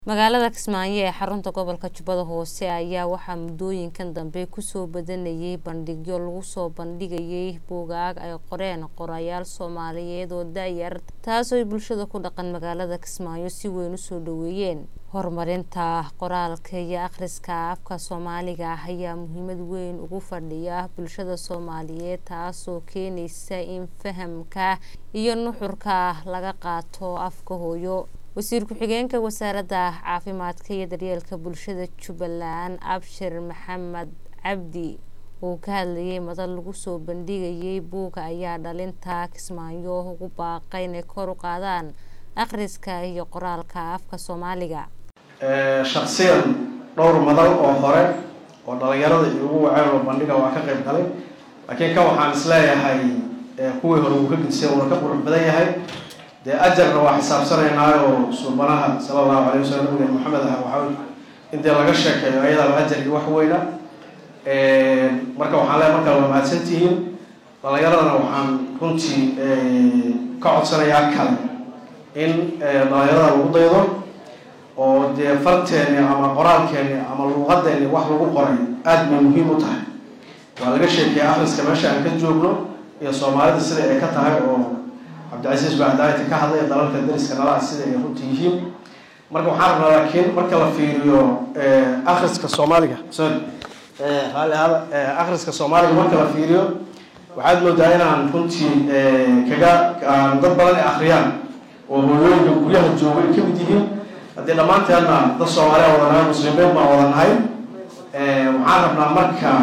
magaalada kismaayo ee xarunta gobolka jubbada hoose ayaa waxaa muddooyinkan dambe kusoo badanayay bandhigyo lagu soo bandhigayay buugaag ay qoreen qorayaal soomaaliyeed oo da-yar taasoo bulshada ku dhaqan magaalada kismaayo si weyn usoo dhaweeyeen horumarinta qoraalka iyo akhriska afka soomaaliga ah ayaa muhiimad weyn ugu fadhiya bulshada soomaaliyeed taasoo keenaysa in fahamka iyo nuxurka laga qaato afka hooyo wasiir ku-xigeenka wasaaradda caafimaadka iyo daryeelka bulshada jubbaland abshir maxamed cabdi oo ka hadlayay madal lagu soo bandhigayay buuga ayaa dhalinta kismaayo ugu baaqay inay kor u qaadaan akhriska iyo qoraalka afka soomaaliga shaksiyan dhowr madal oo hore oo dhalinyarada iyo ugu waceen oo bandhiga waa ka qayb galay laakiin kan waxaan isleeyahay kuwii hore uu ka gudisay uuna ka qurux badan yahay dee ajarna waa xisaabsanaynaayoo suubanaha sala allahu alayh wasalam nabiga maxamed ah waxaa in dee laga sheekeeyo ayadaba ajar iyo wax weyna marka waxaan leeay markaa waa mahadsantihiin dhalinyaradana waxaan runtii ka codsanayaa kale in dhalinyarada lagu daydo oo dee farteeni ama qoraalkeeni ama luuqadeeni wax lagu qoray aada bay muhiim u tahay waa laga sheekeeya akhriska meesha aan ka joogno iyo soomaalida sida ay ka tahay oo cabdicasiis baa hadaayta ka hadlaya dalalka dariska nalaha sida ay runta yihiin marka waxaan rabnaa laakiin marka la fiiriyo akhriska soomaaliga sorry raalli ahada akhriska soomaaliga marka la fiiriyo waxaad moodaa inaan runtii kaga dad badan ay akhriyaan oo hooyooyinka guryaha jooga ay kamid yihiin haddii dhammaanteedna dad soomaaliya wada nahay muslimiin baan wada nahay waxaan rabnaa marka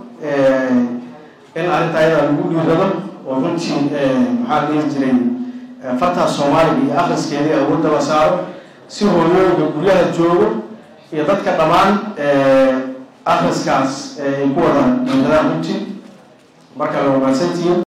in arrinta ayadaa lagu dhiirado oo runtii maxaa dhihi jiray fartaa soomaaliga iyo akhriskeedii awoodda la saaro si hooyooyinka guryaha joogo iyo dadka dhammaan akhriskaas ay ku wada dhiiradaan runtii marka la wanaagsantihiin